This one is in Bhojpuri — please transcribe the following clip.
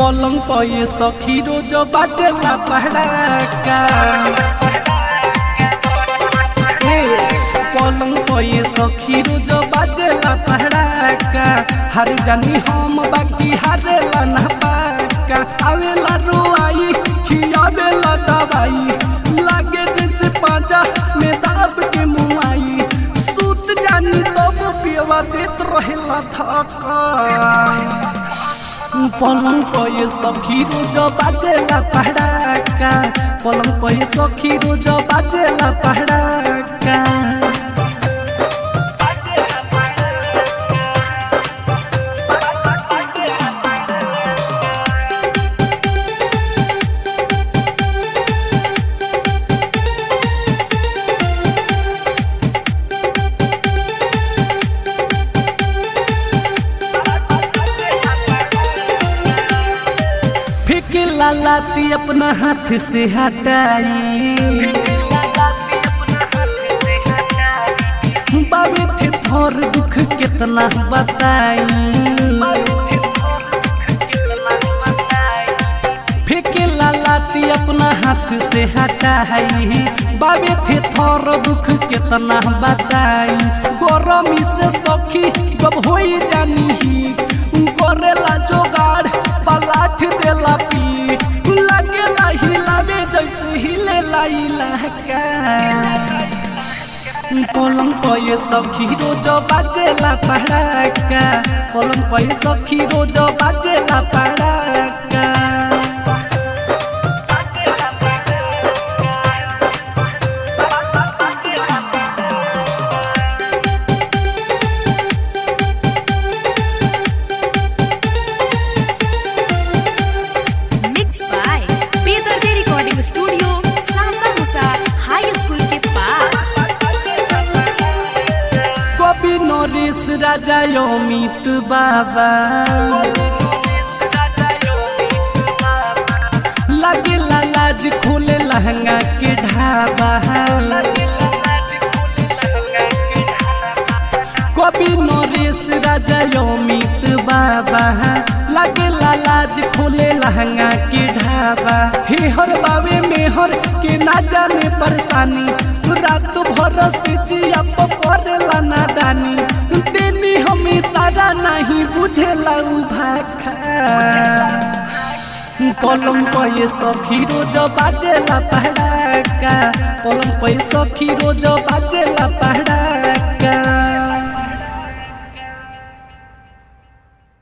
पलंग पर ये सखी रोज बाजेला पहड़ाका हे, पलंग पर ये सखी रोज बाजेला पहड़ाका हर जानी हम बाकी हारेला ना पाका आवेला रोआई खियावेला दवाई लागे जैसे पाजा में दाब के मुआई सूत जानी तब पियवा देत रहेला थका पलंग पर ये सखी रोज बाजेला पहड़ाका पलंग पर ये सखी रोज बाजेला पहड़ाका फेंके लालाती अपना हाथ से हटाई बाबे थे थोर दुख कितना बताई फेंके लालाती अपना हाथ से हटाई बाबे थे थोर दुख कितना बताई गरमी से सखी जब हो जानी ही करेला जोगाड़ पलाठ देला पीठ लगेला हिलावे जैसे हिलेला इलाका पलंग पर ये सखी रोज बाजेला पड़ाका पलंग पर ये सखी रोज बाजेला पड़ाका मिक्स बाय बेदर्दे रिकॉर्डिंग स्टूडियो सासा मुसा हाई स्कूल के पास कवि नरेश राजा अमित बाबा लगे लाज खोले लहंगा के ढाबा कवि नरेश राजा अमित बाबा लगे लाज खोले लहंगा के ढाबा हे हर बावे में हर के ना जाने परेशानी रात भर से जिया परेला नादानी देनी हम सारा नहीं बुझेला उ भाखा पलंग पर ये सखी रोज बाजेला पहड़ाका पलंग पर ये सखी रोज बाजेला पहड़ाका